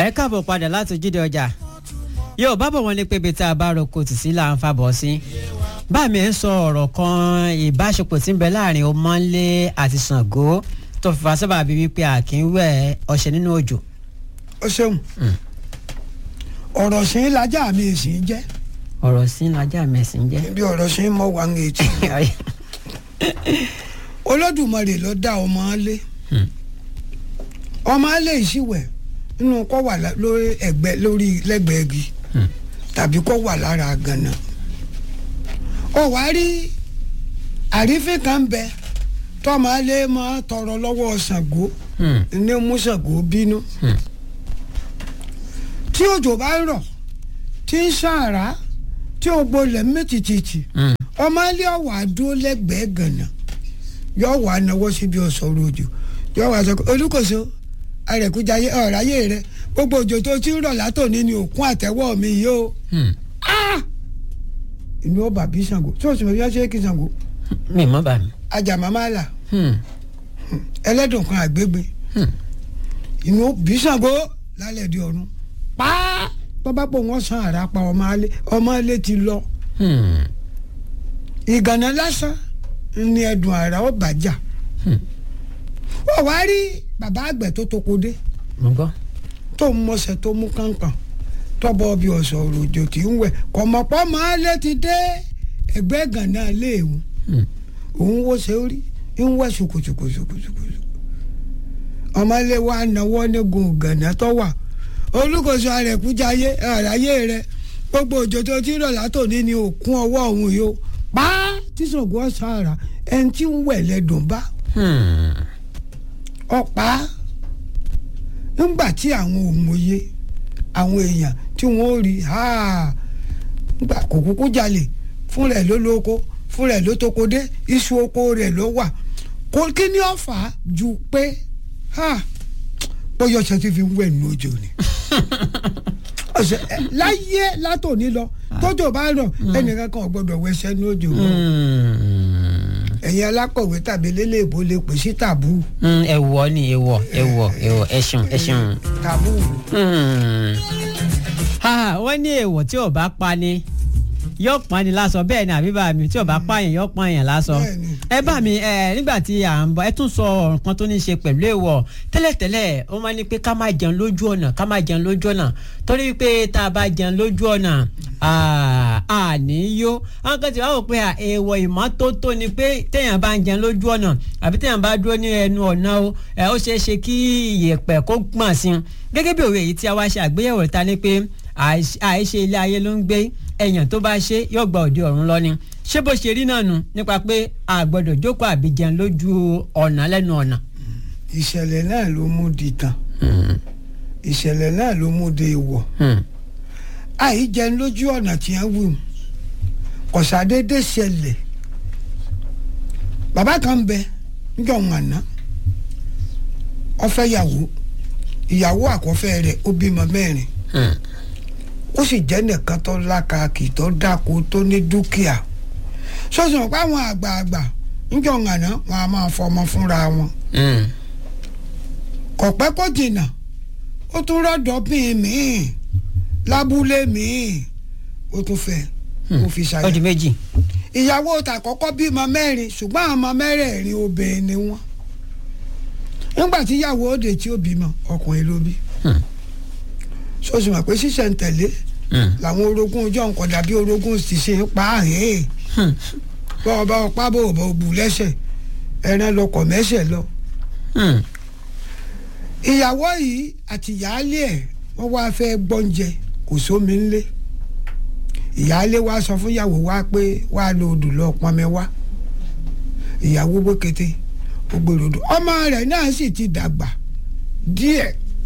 ẹ káàbọ̀ padà láti jíde ọjà yóò bá bọ̀ wọ́n ní pé ibi tá a bá roko tì sí là ń fàbọ̀ sí báàmì ẹ̀ ń sọ ọ̀rọ̀ kan ìbáṣepọ̀ tí ń bẹ láàrin Ọmọ́nlé àti Ṣàngó tó fi fa sábà bíi wípé àkínwẹ̀ ọṣẹ nínú òjò. ó ṣeun ọ̀rọ̀ sí lajá mi sì ń jẹ́ ọ̀rọ̀ sí lajá mẹ́sìn jẹ́. bí ọ̀rọ̀ sí mọ́ wa ń etí Olódùmarè ló dá Ọmọ́nlé Ọmọ́nlé ìṣìwẹ̀ nínú kó wà lórí ẹ̀gbẹ́ lórí lẹ́gbẹ̀ẹ́ igi tàbí kó wà lára gànà ó wá rí àrífín kan ń bẹ tọ́mọ́lé máa tọrọ lọ́wọ́ Ṣàngó ní mú Ṣàngó bínú tí òjò bá ń rọ̀ tí ń ṣàrá tí ó gbolẹ̀ méjìjìjì Ọmọ́nlé ọ̀wà dúró lẹ́gbẹ̀ẹ́ gànà yóò wá náwó síbi ọ̀sọ̀rọ̀ òjò yóò wá sọ olùkóso arẹ̀kújayé ọ̀ráyé rẹ gbogbo òjò tó ti ń rọ̀ látòní ni òkun àtẹ́wọ́ mi yìí o inú ọba bí Ṣàngó tí o sì mọ̀ bí wọ́n ṣe é kí Ṣàngó mi mọ́ bá mi. ajàmámálà ẹlẹ́dùn kan àgbégbé inú bí Ṣàngó lálẹ́ di ọ̀run pàá bọ́bá pò wọ́n san àrà pa Ọmọ́nlé Ọmọ́nlé ti lọ ìgànnà lásán ni ẹ̀dùn àrà ó bàjá ó wá rí bàbá àgbẹ̀ tó toko dé mo gbọ́. tó ń mọ̀ọ́sẹ̀ tó mú kánkán tọ́bọ̀ bí ọ̀sọ̀ òròjò tí ń wẹ̀ kọ̀mọ̀pọ̀ Ọmọ́nlé ti dé ẹgbẹ́ gànnà léèwù òun wo ṣe rí ń wẹ̀ ṣùkùṣùkùṣùkùṣùkù Ọmọ́nlé wa náwó ní gun gànnà tó wà olùkóso àrẹ̀kújayé àráyé rẹ gbogbo òjò tó ti rọ̀ látòní ni òkun ọwọ́ òun yìí ó pa tí Ṣàngó ọ̀sán àrà ẹni tí ń wẹ̀ lẹ́dùn bá ọ̀pá ńgbà tí àwọn òmòye àwọn èèyàn tí wọ́n ó rí ńgbà kò kúkú jalè fún rẹ̀ ló lóko fún rẹ̀ ló toko dé iṣu oko rẹ̀ ló wà kò kí ni ó fà á ju pé bóyá ọṣẹ tí fi ń wẹ̀ nínú òjò ni ọṣẹ láyé látòní lọ tójò bá rọ̀ ẹnìkan kan ò gbọdọ̀ wẹṣẹ ní òjò mọ́ ẹ̀yin alákọ̀wé tàbí lélẹ́ẹ̀bó lè pè sí tàbú. ẹ̀wọ̀ ni ẹ̀wọ̀ ẹ̀wọ̀ ẹ̀wọ̀ ẹ ṣeun ẹ ṣeun. tàbú. wọ́n ní èèwọ̀ tí ò bá pa ni yóò pọn ni lásọ bẹ́ẹ̀ ni àbí bá mi tí ò bá pààyàn yóò pààyàn lásọ. ẹ bá mi ẹ nígbà tí à ń bọ̀ ẹ tún sọ ọ̀rọ̀ kan tó ní í ṣe pẹ̀lú èèwọ̀ tẹ́lẹ̀tẹ́lẹ̀ ó máa ní pé ká má jẹun lójú ọ̀nà ká má jẹun lójú ọ̀nà torí pé tá a bá jẹun lójú ọ̀nà àní yó àwọn kan ti wá wò pé èèwọ̀ ìmọ́tótó ni pé téèyàn bá ń jẹun lójú ọ̀nà àbí téèyàn bá dúró ní ẹnu ọ̀nà o ó ṣeé ṣe kí ìyẹ̀pẹ̀ kó gbọ̀n sí i gẹ́gẹ́ bí òwe èyí tí a wá ṣe àgbéyẹ̀wò ta ni pé àìṣe ilé ayé ló ń gbé èèyàn tó bá ṣe yóò gba òde ọ̀run lọ ni ṣé bó ṣe rí náà nu nípa pé a gbọ́dọ̀ jókòó àbí jẹun lójú ọ̀nà lẹ́nu ọ̀nà. ìṣẹ̀lẹ̀ náà ló mú di tàn ìṣẹ̀lẹ̀ náà ló mú di ìwọ̀ àì jẹun lójú ọ̀nà tí wọ́n wù kọ̀sádédé ṣẹlẹ̀ bàbá kan bẹ níjọ́ wọn àná ó fẹ́ yàwó ìyàwó àkọ́fẹ́ rẹ̀ ó bímọ mẹ́rin ó sì jẹ́ nìkan tó lákàkì tó dáko tó ní dúkìá sọ́sùn pé àwọn àgbààgbà níjọ́ ńàná wọn a máa fọmọ fúnra wọn. kò pẹ́ kó jìnnà ó tún rọ́dọ̀ bíi míì lábúlé míì ó tún fẹ́ ó fi ṣàyà. ó di méjì. ìyàwó tàkọ́kọ́ bímọ mẹ́rin ṣùgbọ́n àwọn ọmọ mẹ́rẹ̀ẹ̀rin obìnrin ni wọ́n. nígbà tí ìyàwó òde tí ó bímọ ọkùnrin ló bí sọ́sì mọ̀ pé ṣíṣẹ̀ ń tẹ̀lé làwọn orogún ọjọ́ nǹkan dàbí orogún ti ṣe ń pa àhẹ́ bọ́ọ̀ bá ọpá bò bò bù lẹ́sẹ̀ ẹran lọkọ̀ mẹ́sẹ̀ lọ. ìyàwó yìí àti ìyáálé ẹ̀ wọ́n wá fẹ́ gbọ́njẹ kò sómi ńlé ìyáálé wa sọ fún ìyàwó wa pé wàá lo odò lọ pọnmi wá ìyàwó bókété ó gbèrò odò ọmọ rẹ̀ náà sì ti dàgbà díẹ̀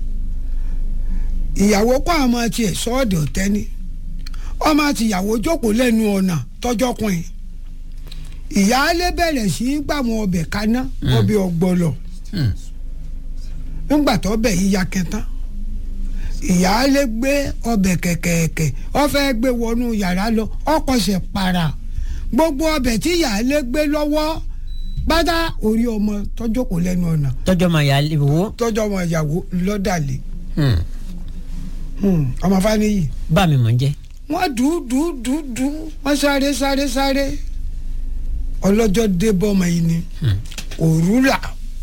ìyàwó kọ́ àmọ́ tiẹ̀ sọ́ọ̀dì ọ̀tẹ́ni ọmọ àtìyàwó jókòó lẹ́nu ọ̀nà tọ́jọ́kùnrin ìyáálé bẹ̀rẹ̀ sí í gbà wọn ọbẹ̀ kaná ọbẹ̀ ọ̀gbọ̀lọ̀ nígbà tó bẹ̀ yíya kẹtàn ìyáálé gbé ọbẹ̀ kẹ̀kẹ̀kẹ̀ ó fẹ́ gbé wọnú yàrá lọ ọkọ̀ṣẹ̀ para gbogbo ọbẹ̀ tí ìyáálé gbé lọ́wọ́ pátá orí ọmọ tọ́jọ́kòó lẹ́nu ọ̀nà tọjọ́ máa yà wò. tọ́jọ́ ọmọ ìyàwó lọ́dàlẹ̀ Hmm, ọmọ faniyi bá mi mọ̀ ń jẹ́. wọ́n dùú dùú dùú dùú wọ́n sáré sáré sáré ọlọ́jọ́ dé bọ́mọ yìí ni òrùlà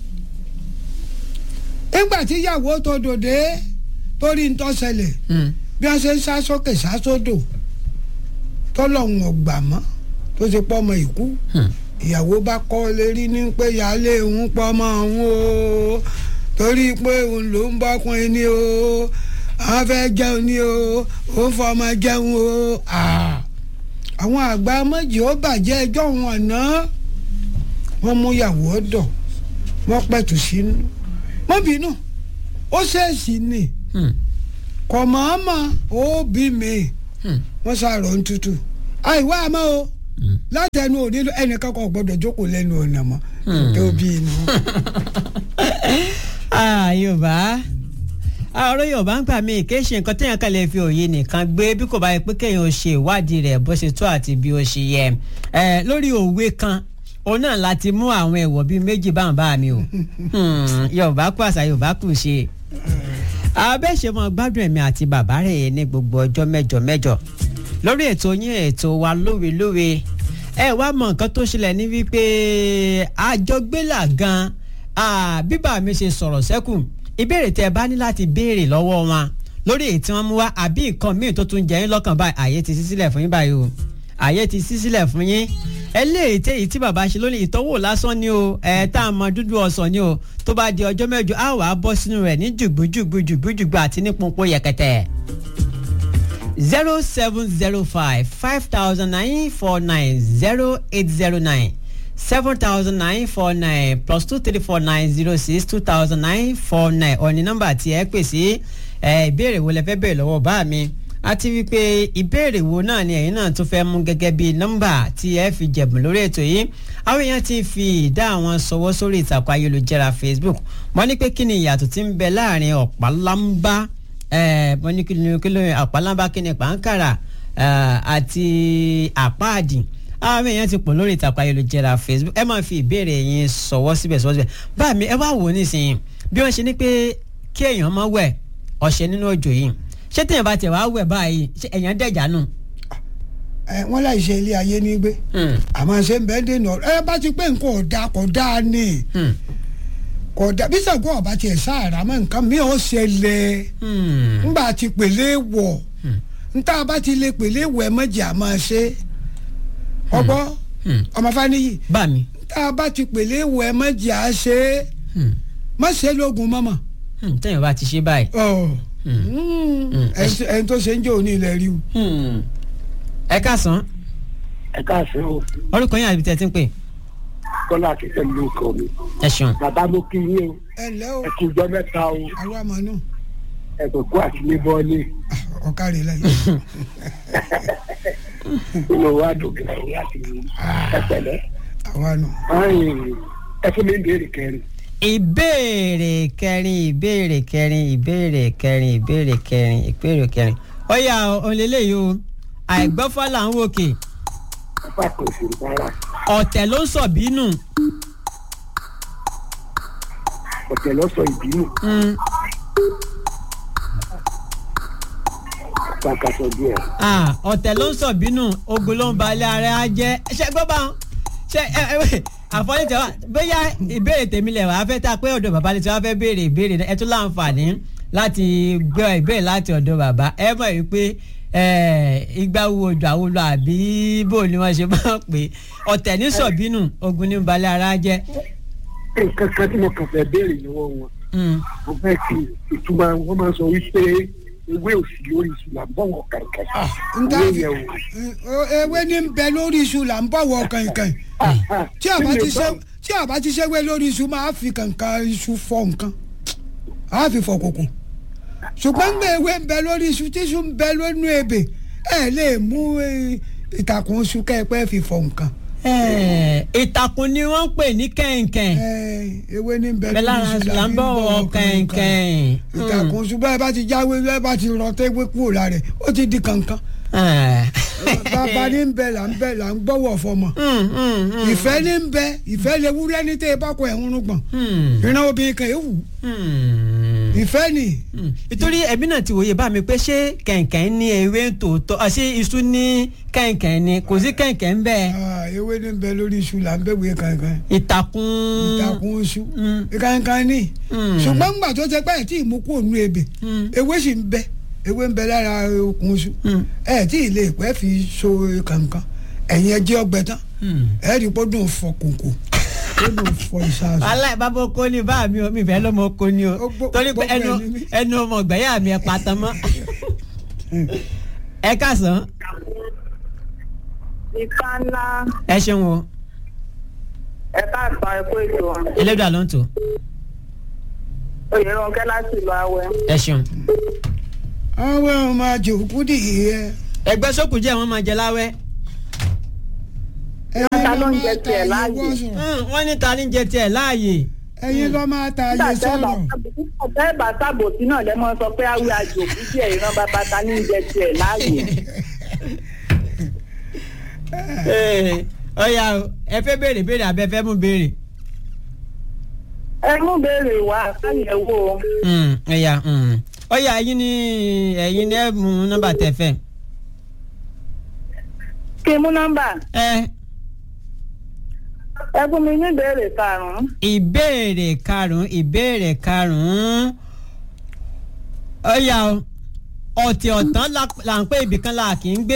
nígbà tí ìyàwó tó dòde torí ń tọ́sẹ̀lẹ̀ bí wọ́n ṣe ń sá sókè sá sódò tọ́lọ́hún ọgbà mọ́ tó ti pọ́ ọmọ ìkú ìyàwó bá kọ́ lérí ní pé ìyáálé òun pọ́ ọmọ òun o torí pé òun ló ń bọ́kùnrin ni o àwọn fẹ́ jẹun ni o òun fọmọ jẹun o Ah. àwọn àgbà méjì ó bàjẹ́ ẹjọ́ òun àná wọ́n mú ìyàwó ọ̀dọ̀ wọ́n pẹ̀tù sínú mọ́ bínú ó ṣèèṣì ni kò mọ̀ọ́mọ̀ ó bí mi wọ́n ṣàrọ̀ ń tutù àìwá àmọ́ o látẹnu òní ẹnìkan kan ò gbọ́dọ̀ jókòó lẹ́nu ọ̀nà mọ́ tó bí inú. Ah, yorùbá ọ̀rọ̀ yorùbá ń gbà mí kì í ṣe nǹkan téèyàn kan lè fi òye nìkan gbé bí kò bá yẹ pé kéèyàn ó ṣe ìwádìí rẹ̀ bó ṣe tó àti bí ó ṣe yẹ ẹ lórí òwe kan òun náà láti mú àwọn ẹ̀wọ̀ bíi méjì báwọn bá mi o Hmm, yorùbá kú àṣà yorùbá kù ṣe abẹ́ṣemọ gbádùn ẹ̀mí àti bàbá rẹ̀ ní gbogbo ọjọ́ mẹ́jọ mẹ́jọ lórí ètò yín ètò wa lówelówe ẹ wá mọ nǹkan tó ṣẹlẹ̀ ní wípé àjọgbélà gan bíbà mi ṣe sọ̀rọ̀ sẹ́kù ìbéèrè tẹ́ ẹ bá ní láti béèrè lọ́wọ́ wọn lórí èyí tí wọ́n mú wá àbí nǹkan míì tó tún jẹ yín lọ́kàn báyìí àyè ti ṣí sílẹ̀ fún yín báyìí o àyè ti ṣí sílẹ̀ fún yín eléyìí tí èyí tí bàbá ṣe lónìí ìtọ́wò lásán ni o ẹ̀ tá a mọ dúdú ọsàn ni o tó bá di ọjọ́ mẹ́jọ á wàá bọ́ sínú rẹ̀ ní jùgbújùgbú jùgbújùgbú àti ní pọnpọ yẹ̀kẹ̀tẹ̀ zero seven zero five five thousand nine four nine zero eight zero nine seven thousand nine four nine plus two three four nine zero six two thousand nine four nine ọ̀ní nọ́mbà tí ẹ pè sí ìbéèrè wo lẹ fẹ́ bẹ̀rẹ̀ lọ́wọ́ bá mi àti wípé ìbéèrè wo náà ni ẹ̀yin náà tún fẹ́ mú gẹ́gẹ́ bí nọ́mbà tí ẹ fi jẹ̀bùn lórí ètò yìí àwọn èèyàn ti fi ìdá àwọn sọwọ́ sórí ìtàkùn ayélujára Facebook wọ́n ní pé kí ni ìyàtọ̀ tí ń bẹ láàrin ọ̀pálámbá wọ́n ní kí ni kí ló ọ̀pálámbá kí ni pàǹkàrà àti àpáàdì àwọn èèyàn ti pọ̀ lórí ìtàkùn ayélujára Facebook ẹ máa fi ìbéèrè yín sọwọ́ síbẹ̀ sọwọ́ síbẹ̀ báà mi ẹ wá wò ó nísìnyí bí wọ́n ṣe ní pé kí èèyàn máa wẹ̀ ọ̀ṣẹ́ nínú òjò yìí ṣé téèyàn bá tiẹ̀ wá wẹ̀ báyìí ṣé èèyàn dẹ̀jà nù. ẹ wọn láì ṣe ilé ayé ní gbé àmọ́ ṣe ń bẹ́ẹ̀ dènà ẹ bá ti pé nǹkan ọ̀dà kò dáa ni kò dáa bí sàgbọ́n ọba tiẹ̀ sáàrà mọ́ nǹkan mi ò ṣẹlẹ̀ ńgbà tí pèlè wọ̀ ńta bá ti lè pèlè wọ̀ ẹ mọ̀jì àmọ́ ṣe ọgbọ́ ọmọ faniyi bá mi. ńta bá ti pèlè wọ̀ ẹ mọ̀jì à ṣe má ṣe lóògùn mọ́mọ́. téèyàn bá ti ṣe báyìí. ẹni tó ṣe ń jẹ́ òní ilẹ̀ rí o. ẹ káàsán ẹ káàsán o orúkọ yín àbí tẹ́ ti ń pè. kọ́lá akíkẹ́ ló kọ́ mi. ẹ ṣeun. bàbá mo kí yín o ẹ ǹlẹ́ o ẹ kú ọjọ́ mẹ́ta o àwa àmọ́ náà ẹ kò kó àti ní bọ́ọ̀lì ọ̀kadì lẹ́yìn. inú wa dùn kìlọ̀ láti ẹ pẹ̀lẹ́. àwa nù. ẹ fún mi ìbéèrè kẹrin. ìbéèrè kẹrin ìbéèrè kẹrin ìbéèrè kẹrin ìbéèrè kẹrin ìbéèrè kẹrin ó yá òǹlẹ́lẹ́yìí o àìgbọ́fà là ń wòkè apá kò sí rárá ọ̀tẹ̀ ló ń sọ bínú. ọ̀tẹ̀ ló sọ ìbínú Mm. pàkàtọ̀ díẹ̀. Ah, ọ̀tẹ̀ ló ń sọ bínú ogun ló ń balẹ̀ ara ẹ jẹ́ ṣe gbọ́ bá wọn ṣe ẹ ẹ àfọlẹ́ tẹ wá bóyá ìbéèrè tèmi lẹ̀ wá fẹ́ tá a pé ọ̀dọ̀ bàbá ni tí wọ́n fẹ́ béèrè ìbéèrè ẹ tún láǹfààní láti gbọ́ ìbéèrè láti ọ̀dọ̀ bàbá ẹ mọ̀ yìí pé igba wo ojú àwọn olú àbí bò ni wọ́n ṣe máa ń pè ọ̀tẹ̀ ní sọ bínú ogun ní balẹ̀ ara jẹ́. nǹkan kan tí mo kàn fẹ́ béèrè lọ́wọ́ wọn mo fẹ́ kí ìtumọ̀ wọn máa sọ wípé ewé òsì lórí ìṣúná bọ̀wọ̀ kankan. nta ewé fi yẹn o. ewé ní bẹ lórí iṣu là ń bọ̀wọ̀ kankan tí a bá ti ṣe tí a bá ti ṣe wé lórí iṣu máa fi kankan iṣu fọ nǹkan a fi fọ kòkò ṣùgbọ́n ń gbé ewé ń bẹ lórí iṣu tí iṣu ń bẹ lónú ebè ẹ lè mú eh, ìtàkùn iṣu kẹ́ẹ̀pẹ́ fi fọ nǹkan ìtàkùn ni wọ́n ń pè ní kẹ̀ǹkẹ̀ǹ Eh, ewé ní bẹ bẹ́ẹ̀ lórí lára iṣu là ń bọ̀ wọ kẹ̀ǹkẹ̀ǹ. ìtàkùn iṣu bẹ́ẹ̀ bá ti jáwé bẹ́ẹ̀ bá ti rọ tẹ́wé kúrò lára ẹ̀ ó ti di kankan bàbá ní ń bẹ là ń bẹ là ń gbọ́wọ́ fọmọ ìfẹ́ ní ń bẹ ìfẹ́ lè wúrẹ́ ní tẹ́ ẹ bá kọ ẹ̀hún gbọ̀n ìran obìnrin kan èèwù ìfẹ́ ni nítorí ẹbí náà ti wòye bá mi pé ṣé kẹ̀kẹ́ ní ewé tòótọ́ à, ṣé iṣu ní kẹ̀kẹ́ ni kò sí kẹ̀kẹ́ ń bẹ́ẹ̀ Ah, ewé ní bẹ lórí iṣu là ń bẹ̀wé kankan ìtàkùn ìtàkùn iṣu Mm. kankan ní Mm. ṣùgbọ́n ńgbà tó ṣe pé ẹ̀ tí ìmú kúrò nínú ebè Mm. ewé sì ń bẹ ewé ń bẹ lára okùn iṣu Mm. ẹ̀ tí ilé ìpẹ́ fi so kankan ẹ̀yin ẹjẹ́ ọgbẹ tán Mm. ẹ̀ rí pọ́ dùn fọ kòkò ó dùn fọ ìṣàṣù. aláì bàbá oko ni bá mi ò mi fẹ́ lọ́mọ oko ni o Ó gbó- torí pé gbogbo ẹnu ẹ̀ ní mí. ẹnu ọmọ ọgbẹ́yà mi ẹ patan mọ́ ẹ káàsán ìka ńlá ẹ ṣeun o ẹ̀ka àgbà ẹ̀kọ́ ètò ẹlẹ́dàá ló ń tò oyèrànkẹ́ láti ìlú awẹ́. ẹ ṣeun. àwọn ọmọ àjòkú dìé ẹgbẹ́ sókù jẹ́ wọ́n máa jẹ láwẹ́ Ta ló ń jẹ tiẹ̀ láàyè? Hmm, wọ́n ní ta ní jẹ tiẹ̀ láàyè ẹ̀yin ló máa ta ayé sọ̀rọ̀ ọ̀tẹ́ ìbá sábòsí náà lẹ́mọ̀ sọ pé awé àjòkú díẹ̀ ìran bàbá ta ní jẹ tiẹ̀ láàyè. Ee, ọ̀ya o, ẹ fẹ́ béèrè béèrè àbẹ fẹ́ mú béèrè. ẹ mú béèrè wá káyẹ̀wò Hmm, ọ̀ya hmm. ọ̀ya ẹ̀yin ni ẹ̀yin ni ẹ mú nọ́mbà tẹ fẹ́. kí n mú nọ́mbà ẹ ẹ fún mi ní ìbéèrè karùn-ún. ìbéèrè karùn-ún ìbéèrè karùn-ún ọ̀ya o ọ̀tí ọ̀tán la- là ń pé ibìkan la kì í gbé.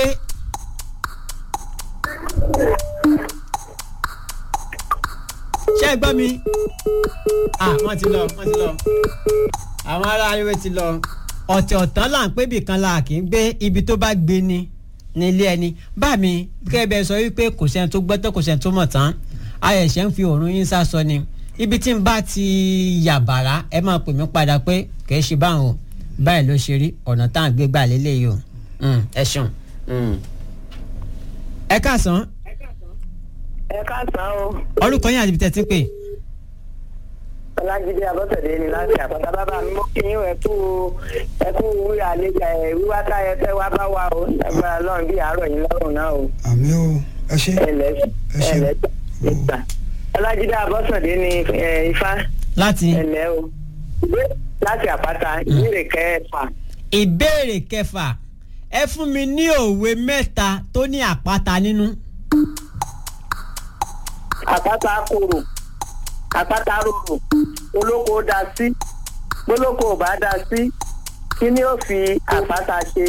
ṣé ẹ gbọ́ mi? à wọ́n ti lọ wọ́n ti lọ àwọn ará ariwo ti lọ ọ̀tí ọ̀tán là ń pé ibìkan la kì í gbé ibi tó bá gbé ni nílé ẹni bá mi kẹ́ bẹ́ẹ̀ sọ wípé kò sẹ́ni tó gbọ́tọ̀ kò sẹ́ni tó mọ̀ tán ayẹ̀ṣẹ̀ ń fi òórùn yín sá sọ ni ibi tí n bá ti yàbàrá ẹ máa pè mí padà pé kì í ṣe báwọn o báyìí ló ṣe rí ọ̀nà tá à ń gbé gbà lélẹ́yìí o Mm, ẹ ṣeun. Mm. ẹ káàsán ẹ káàsán o orúkọ yín àti ibi tẹ́ ti ń pè. ọlájídé abọ́sẹ̀dé ni láti àpáta bàbá mi mọ́ kí yín ẹ kú ẹ kú wíwá àlejò ẹ wíwá táyẹ fẹ́ wá bá wa o lágbára lọ́run bí àárọ̀ yín lọ́rùn náà o àmì o ẹ ṣe ẹlẹ́ Ẹ ṣé. ẹlẹ́ ìgbà ọlájídé abọ́sẹ̀dé ni ẹ, ifá láti ẹlẹ́ o Ìbé- láti àpáta ìbéèrè kẹfà ìbéèrè kẹfà ẹ fún mi ní òwe mẹ́ta tó ní àpáta nínú. àpáta kòrò àpáta rorò olóko dá sí gbólóko ò bá dá sí kí ni ó fi àpáta ṣe.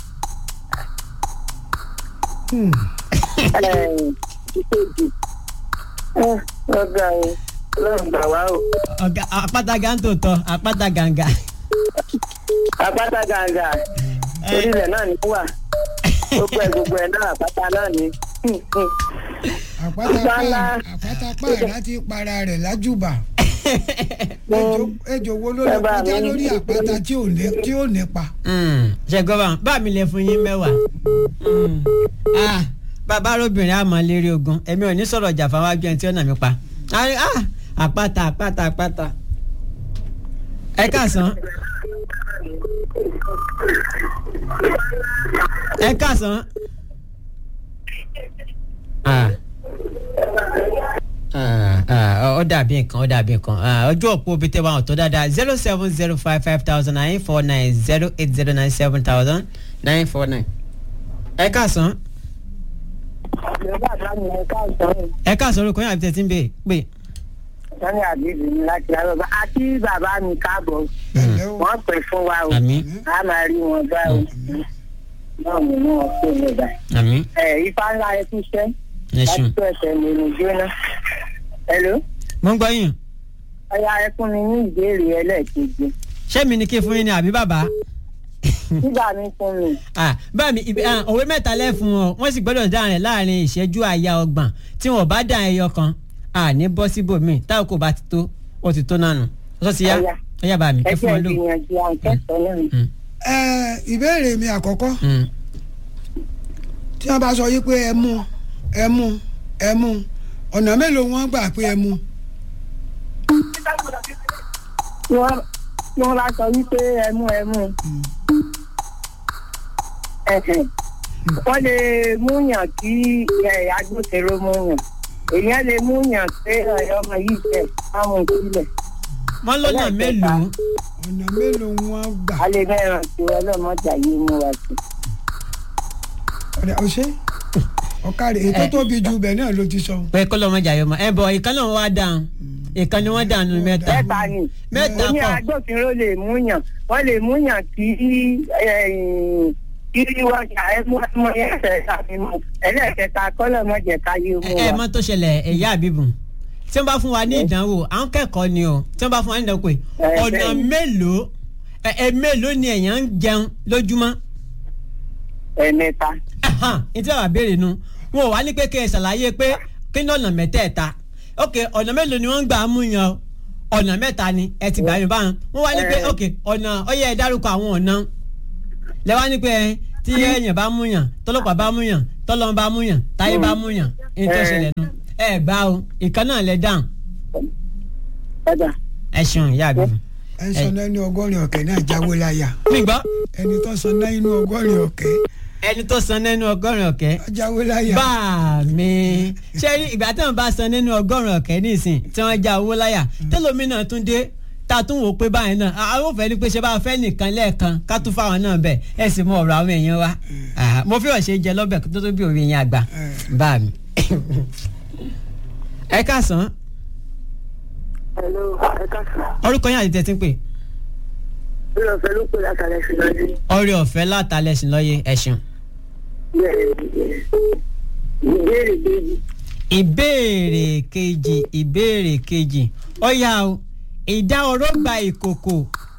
Ẹ̀ẹ́n, ìkejì Ẹ́, ọ̀gá o lọ́run gbà wá o ọ̀gá àpáta gàǹtò tọ àpáta gàǹgà. àpáta gàǹgà orílẹ̀ náà ní wà gbogbo ẹ̀ gbogbo ẹ̀ náà àpáta náà ní. àpáta Gbala. pa àpáta pa láti para rẹ̀ lájúbà Ejò- ejò wo ló lè Ẹ bá kọjá mi. lórí àpáta tí ò ní tí ò nípa ṣe gọ́bà bá mi lè fún yín mẹ́wàá. Mm. Ah, bàbá arúbìnrin àmọ́ lérí ogun èmi ò ní sọ̀rọ̀ ìjà fáwọn ajú ẹni tí ó nà mí pa. Ah, ah, àpáta àpáta àpáta. ẹ káàsán. ẹ káàsán. Ah. Ah, ah, ó dàbí nǹkan ó dàbí nǹkan Ah, ojú òpó bíi tẹ́ wà ọ̀tọ̀ dáadáa zero seven zero five five thousand nine four nine zero eight zero nine seven thousand nine four nine. ẹ káàsán ìjọba àdáni ẹ̀ káàsán ẹ káàsán orúkọ yín àbí tẹ́ ti ń bè pé sani àbíbí ni láti arọ́bà àti bàbá mi káàbọ̀ ẹ̀lẹ́ o wọ́n pè fún wa o àmì a máa rí wọn bá o náà mo ní wọn kó lè bá. àmì ẹ ifá ńlá ẹ tún ṣẹ́ ẹ láti ṣeun. tó ẹsẹ̀ lè ní jóná. hello mo ń gbọ́ yín ọya ẹ fún mi ní ìbéèrè ẹlẹ́ẹ̀kejì ṣé mi ni kí n fún yín ni àbí bàbá. nígbà mi fún mi Ah, báà mi ibi- ah, òwe mẹ́ta lẹ́fun ọ wọ́n sì gbọ́dọ̀ dáhùn rẹ̀ láàrin ìṣẹ́jú àyà ọgbọ̀n tí wọ́n bá dáhùn ẹyọ kan àní bọ́ síbòmíì táwọn kò bá ti tó ó ti tó nánu ọ̀sọ́ ti yá Ọya. ọ̀yá bá mi ẹ fún ẹgbẹ́ wọn lò. ìgbìyànjú àwọn kẹsàn-án náà ni. ẹ ìbéèrè mi àkọ́kọ́ Mm. tí wọ́n bá sọ yí pé ẹ mú ẹ mú ẹ mú ọ̀nà mélòó wọ́n gbà pé ẹ mú tí wọ́n tí wọ́n bá sọ wípé ẹmú ẹmú ẹ̀hẹ̀, wọ́n lè múyàn kí ẹ̀, agbófinró múyàn èèyàn lè múyàn pé ẹ̀, ọmọ yìí jẹ́ àwọn sílẹ̀ wọ́n lọ́nà Ẹlẹ́ẹ̀kẹta. mélòó ọ̀nà mélòó wọn gbà alẹ́ mẹ́rin tí ọlọ́mọdé ayé mú wa sí. ọ̀rẹ́ ọ̀ṣẹ́ ọ̀kàrẹ̀ ètò Eh. tóbi ju bẹ̀ náà ló ti sọ. pé kó lọ́mọ jà yọ mọ́ ẹ bọ̀ ìkan náà wá dáhùn ìkan ni wọ́n dáhùn nínú mẹ́ta mẹ́ta ni mẹ́ta ó ní kọ́ agbófinró lè múyàn wọ́n lè múyàn kí kí wọ́n ṣe àìmú ẹmọ yẹn ṣẹ̀ ṣàfihàn ẹlẹ́ẹ̀kẹta kọ́lọ́mọdé káyé mú ẹ wa. mọ̀ tó ṣẹlẹ̀ ẹ̀yà àbíbù tí wọ́n bá fún wa ní ìdánwò àwọn kẹ́kọ̀ọ́ ni o tí wọ́n bá fún wa ní ìdánwò pé Eh, ọ̀nà bẹ́ẹ̀ni. mélòó ẹ ẹ mélòó ni èèyàn ń jẹun lójúmọ́ ẹ̀mẹ́ta Ahan, ní tí wàá béèrè nu wọn ò wá ní pé kí ẹ ṣàlàyé pé kí ní ọ̀nà mẹ́tẹ̀ẹ̀ta ok ọ̀nà mélòó ni wọ́n ń gbà á mú yan ọ̀nà mẹ́ta ni ẹ ti gbà yín báwọn wọ́n wá ní pé Eh. ok ọ̀nà ọyẹ ẹ dárúkọ àwọn ọ̀nà lẹ́wọ́n ní pé ẹ, tí èèyàn bá mú yàn tọ́lọ́pàá bá mú yàn tọ́lọ́n bá mú yàn táyé bá mú yàn ní tó Eh. ṣẹlẹ̀ nu ẹ gbà o ìkan náà lẹ dáhùn ọ̀dà ẹ ṣeun ìyá àbí. ẹ ń sọ náà ní ọgọ́rin ọ̀kẹ́ náà jáwé láyà mi gbọ́ ẹni tó sọ náà inú ọgọ́rin ọ̀kẹ́ ẹni tó san nínú ọgọ́rin ọ̀kẹ́ á jáwé láyà. bá mi ṣé rí ìgbà tí wọn bá san nínú ọgọ́rùn ọ̀kẹ́ nísìn tí wọ́n já owó láyà tẹlomi náà tún dé tá a tún wò pé báyìí náà àwọn òfẹ́ ni pé ṣe bá a fẹ́ nìkan lẹ́ẹ̀kan ká tún fáwọn náà bẹ̀ ẹ sì mọ ọ̀rọ̀ àwọn èèyàn wa Ah, mo fi ọ̀ṣẹ́ jẹ lọ́bẹ̀ tó tó bí òwe yẹn àgbà bá mi. ẹ káàsán hello ẹ káàsán orúkọ yín àti tẹ̀sí ń pè bí ọ̀fẹ́ ló pè látàlẹ́ sí lọ́dún ọrẹ ọ̀fẹ́ látàlẹ́ sí lọ́yẹ ẹ̀sùn. ìbéèrè méjì ìbéèrè kejì ìbéèrè kejì ó yá o ìdá oró gba ìkòkò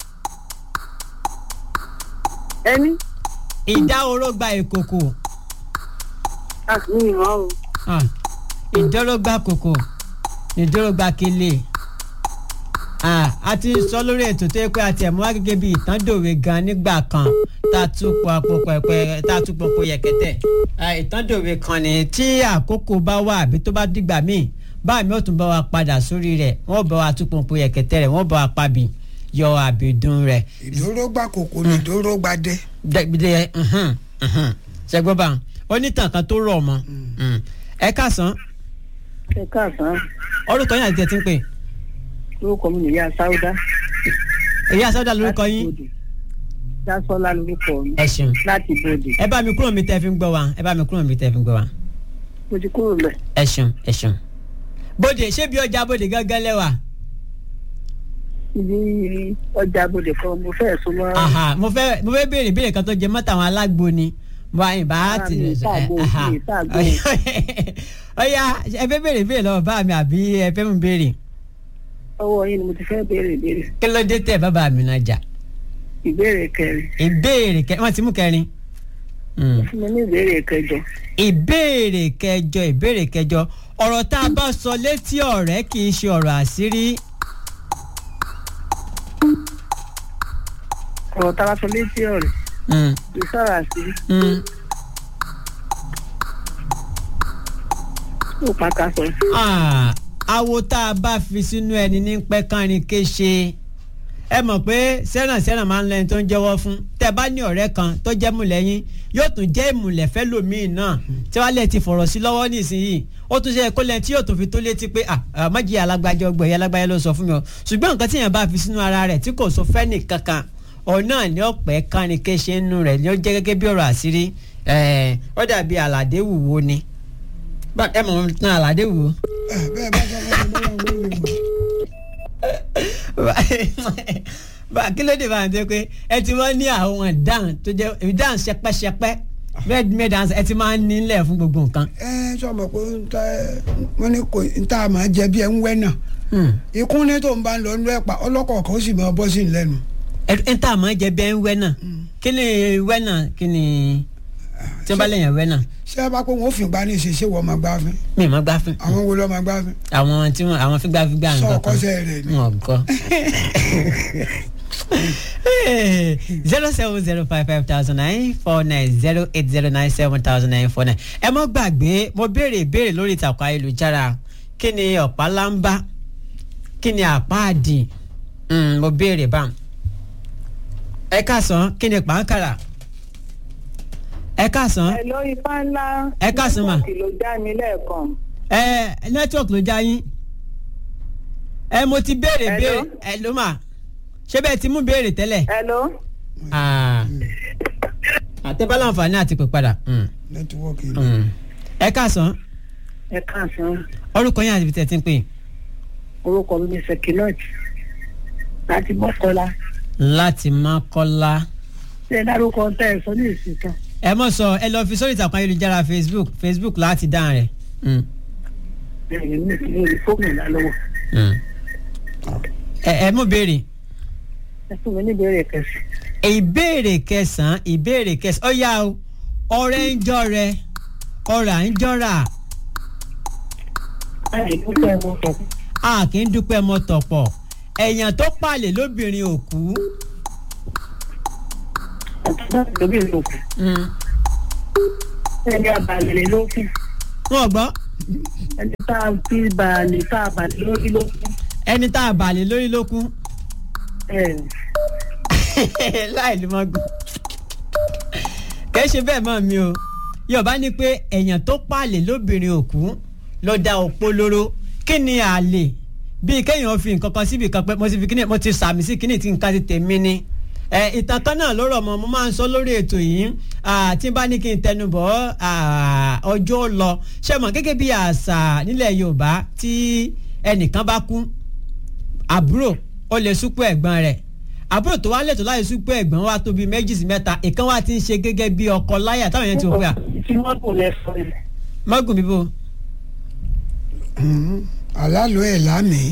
ẹni ìdá oró gba ìkòkò àfihàn ìmọ̀ o Ah, ìdọ́rọ́gba kòkò ìdọ́rọ́gba kele Ah, a ti sọ lórí ètò tó yẹ pé a ti ẹ̀ mú wá gẹ́gẹ́ bí ìtàndòwe gan nígbà kan tá a tún pọ̀ àpò pẹ̀pẹ̀ tá a tún pọ̀ pọ̀ yẹ̀kẹ́tẹ̀ Ah, ìtàndòwe kan ni tí àkókò bá wà àbí tó bá dìgbà míì báà mi ò tún bá wa padà sórí rẹ̀ wọ́n bá wa tún pọ̀ pọ̀ yẹ̀kẹ́tẹ̀ rẹ̀ wọ́n bá wa pabì yọ àbìdún rẹ̀ ìdóró gba kòkò ní ìdóró gba dé. dẹ́gbẹ́dẹ́ ṣẹgbọ́n bá onítàn kan tó rọ̀ mọ́ ẹ káàsán ẹ káàsán orúkọ yín àti tẹ̀ tí ń pè lórúkọ mi nìyá sáúdá èyí àsọdá lórúkọ yín dásọlá lórúkọ mi ẹ ṣeun láti bòde ẹ bá mi kúrò mi tẹ́ fi ń gbọ́ wa ẹ bá mi kúrò mi tẹ́ fi ń gbọ́ wa mo ti kúrò lẹ ẹ ṣeun ẹ ṣeun. bóde ṣé bí ọjà bóde gángan lẹ́wà ibi ọjà bòde kan mo fẹ́ sún mọ́ Aha, mo fẹ́ mo fẹ́ béèrè béèrè kan tó jẹ mọ́tà àwọn alágbo ni mo àyìn bá Ah, ti mi ì ṣàgbo, aha. mi ì ṣàgbo. ọ̀ya ẹ fẹ́ béèrè béèrè lọ́wọ́ bá mi àbí ẹ fẹ́ mú béèrè ọwọ́ yín ni mo ti fẹ́ béèrè béèrè kí ló dé tẹ̀ bàbá mi náà jà ìbéèrè kẹrin ìbéèrè kẹ wọ́n ti mú kẹrin. Mm. fún mi ní ìbéèrè kẹjọ ìbéèrè kẹjọ ìbéèrè kẹjọ ọ̀rọ̀ tá a bá sọ létí ọ̀rẹ́ kì í ṣe ọ̀rọ̀ àṣírí ọ̀rọ̀ tá a bá sọ létí ọ̀rẹ́ Mm, kì í sọ̀rọ̀ àṣírí mm. ó pàkà sọ Ah, awo tá a bá fi sínú ẹni ní pẹ́ kánrin kéṣe ẹ mọ̀ pé sẹ́ràn sẹ́ràn máa ń lẹ́ni tó ń jẹ́wọ́ fún tẹ́ bá ní ọ̀rẹ́ kan tó jẹ́ mùlẹ́yìn yóò tún jẹ́ ìmùlẹ̀ fẹ́ lòmíì náà tí wàá lẹ̀ ti fọ̀rọ̀ sí lọ́wọ́ nísìnyìí ó tún ṣe kó lẹ́ni tí yóò tún fi tó létí pé ah ah, májì alágbájá ọgbọ̀ ẹ̀yà alágbájá ló sọ fún mi o ṣùgbọ́n nǹkan tí yẹn bá fi sínú ara rẹ̀ tí kò sọ fẹ́ nìkankan òun náà ní ọ̀pẹ́ kánrin kéṣe nínú rẹ̀ ní ó jẹ́ gẹ́gẹ́ bí ọ̀rọ̀ àṣírí ẹ̀ẹ́ ó dàbí àlàdé wùwo ni Bá- ẹ mọ̀ ọ́n tán àlàdé wùwo ẹ bẹ́ẹ̀ bá sọ fún mi lọ́wọ́ wọ́n lè mọ̀. bá kí ló dé bá ń tẹ́ pé ẹ ti máa ń ní àwọn ìdáhùn tó jẹ́ ìdáhùn ṣẹpẹ́ṣẹpẹ́ red made answer ẹ ti máa ń nílẹ̀ fún gbogbo nǹkan. ẹ sọmọ pé ń tẹ wọn ní kò ń tà máa jẹ bí ẹ ń wẹ náà Hmm. ikún ní tó ń bá ń lọ nínú ẹ̀pà ọlọ́kọ̀ọ̀kan ó sì máa bọ́ sí i lẹ́nu. ẹ ẹ tá a máa jẹ bẹ́ẹ̀ ń wẹ́ náà kí ni wẹ́ náà kí ni tí wọ́n bá lẹ́yìn wẹ́ náà ṣé ẹ bá pé wọn ò fi gbá ní ìṣesí wọ́n máa gbá fún mi ì máa gbá fún àwọn wo ló máa gbá fún. àwọn tí wọn àwọn fígbàfígbà sọ nǹkan ọkọ kan sẹ rẹ ni. wọn kọ. zero seven zero five five thousand nine four nine zero eight zero nine seven thousand nine four nine. ẹ mọ́ gbàgbé mo béèrè ìbéèrè lórí ìtàkùn ayélujára kí ni ọ̀pá lámbá kí ni àpáàdì Mm, mo béèrè bá ẹ káàsán kí ni pàǹkàrà ẹ káàsán ẹ lórí fáńlá Ẹ káàsán mà. nẹ́tíwọ̀kì ló já mi lẹ́ẹ̀kan ẹ nẹ́tíwọ̀kì ló já yín ẹ mo ti béèrè Hello? béèrè ẹ ló mà ṣé bẹ́ẹ̀ ti mú béèrè tẹ́lẹ̀. hello. Ah. àtẹ́bá láǹfààní àti pè padà. Mm, nẹ́tíwọ́ọ̀kì mm. ẹ káàsán ẹ káàsán orúkọ yín àti ibi tẹ̀ ti ń pè. orúkọ mi ní sekinot láti mọ́kọ́lá láti Mákọ́lá. ṣé ẹ dárúkọ tẹ ẹ sọ ní ìsìn kan. ẹ mọ̀ sọ ẹ lọ fi sórí ìtàkùn ayélujára Facebook Facebook láti dáhùn rẹ̀. Mm, ẹ̀yìn mi ní ìlú fóònù lálọ́wọ́ mm. ẹ ẹ mú béèrè. ẹ fún mi ní ìbéèrè kẹsì. ìbéèrè kẹsàn-án ìbéèrè kẹsàn-án ó yá o ọ̀rẹ́ ń jọrẹ ọ̀rà ń jọrà láì dúpẹ́ mo sọ a kì í dúpẹ́ mọ́ tọ̀pọ̀ ẹ̀yàn tó pàlè lóbìnrin òkú. àtúntò lóbi ìlú kù ẹni abalẹ̀ ló kù wọn gbọ́ ẹni tá a fi balẹ̀ tá a balẹ̀ lórí ló kù. ẹni tá a bàlè lórí ló kú ẹ láì ló máa gùn. kẹ́ ṣe bẹ́ẹ̀ mọ́ mi o yorùbá ní pé ẹ̀yàn tó pàlè lóbìnrin òkú ló dá òpó lóró kí ni àlè bíi kéèyàn fi nǹkan kan síbi kan pé mo ti fi kíní mo ti sàmì sí kíní tí nǹkan ti tèmi ni ẹ ìtàn kan náà ló rọ̀ mọ́ mo máa ń sọ lórí ètò yìí ah, tí n bá ní kí n tẹnu bọ̀ ah, ọjọ́ lọ ṣe mọ̀ gẹ́gẹ́ bí àṣà nílẹ̀ yorùbá tí ẹnìkan bá kú àbúrò ó lè súpọ̀ ẹ̀gbọ́n rẹ̀ àbúrò tó wá lẹ́tọ̀ọ́ láti súpọ̀ ẹ̀gbọ́n wa tó bí méjì sí mẹ́ta ìkan wa ti ń ṣe gẹ́gẹ́ bí ọkọ láyà táwọn yẹn ti wò pé à tí wọ́n kò lẹ sọ yìí. mọ́gùn bíbó àlálò ẹ̀ lámìí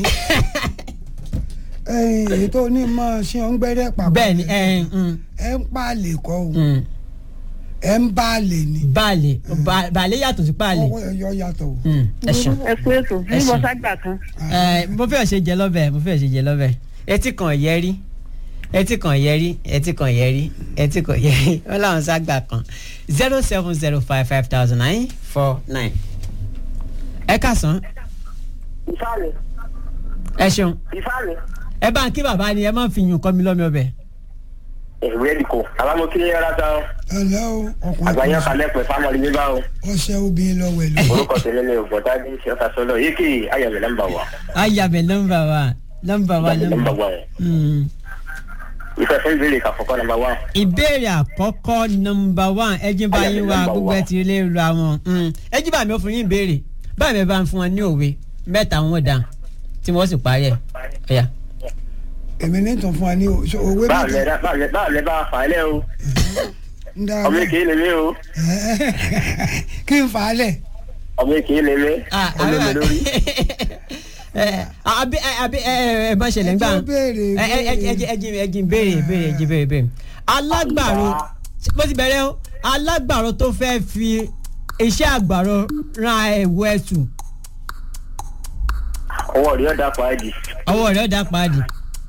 ẹ̀yìn èyí tó ní mọ́ ṣé ń gbẹ́rẹ́ pàpà bẹ́ẹ̀ ni ẹ̀ ń ẹ̀ ń pa àlè kọ́ o ń ẹ̀ ń bá àlè ni baálé ba- baálé yàtọ̀ sí páàlé ọwọ́ ẹ̀yọ́ yàtọ̀ o. Mm, ẹ ṣeun. ẹ kú ètò bí Ẹ mo ṣeun. ságbà kan. Ẹ, mo fẹ́ ṣe jẹ lọ́bẹ̀ mo fẹ́ ṣe jẹ lọ́bẹ̀ etí kan yẹ rí etí kan yẹ rí etí kan yẹ rí etí kan yẹ rí wọn làwọn ságbà kan zero seven zero five five thousand nine four nine. ẹ kásán ìfàlẹ̀ ẹ ṣeun ìfàlẹ̀. ẹ bá ń kí bàbá ni ẹ má fi yùn kọ́ mi lọ́mọ ọbẹ̀. ìwé ẹ̀dìkò àbámọ́kí yára tán ẹ̀lẹ́ o àgbáyé ọkùnrin kalẹ̀ pẹ̀ fámọ́lì mi bá o ọṣẹ obìnrin lọ́wọ́ ẹ̀ lọ. orúkọ tèmi ni ògbọ́dá ní ṣẹ́fà sọ́lọ́ yìí kì í ayọ̀mí nọ́mbà wà ayabẹ nọ́mbà wa nọ́mbà wa nọ́mbà nọ́mbà. wà ẹ̀ Mm. ìfẹ́ fún ìbéèrè kàfọ́kọ́ nọ́mbà wà ìbéèrè àkọ́kọ́ nọ́mbà one ẹjí bá yín wá Number gbogbo ẹ one. ti lè ra wọn Mm. ẹjí bá mi ò fún yín béèrè báyìí mi bá ń fún wọn ní òwe mẹ́ta wọn dà tí wọ́n sì parí ẹ̀ ẹ̀yà. èmi ní tàn fún wa ní o- so òwe báàlẹ̀ mẹ́ta báàlẹ̀ báàlẹ̀ bá fà á lẹ̀ o ń dá ọmọ èké lè mí o kí n fà á lẹ̀ ọmọ èké lè mí Ah, ọmọ mi lórí ẹ àbí ẹ àbí ẹ ẹ bá ṣẹlẹ̀ ńgbà Ẹ tó béèrè, ẹ ẹ ẹ ẹ ẹ jí ẹ jí béèrè béèrè ẹ jí béèrè béèrè alágbàro bó ti bẹ̀rẹ̀ o alágbàro tó fẹ́ fi iṣẹ́ àgbàro ran ẹ̀wọ̀ ẹ̀sùn ọwọ́ rí ọ̀dà pàdé ọwọ́ rẹ̀ ọ̀dà pàdé.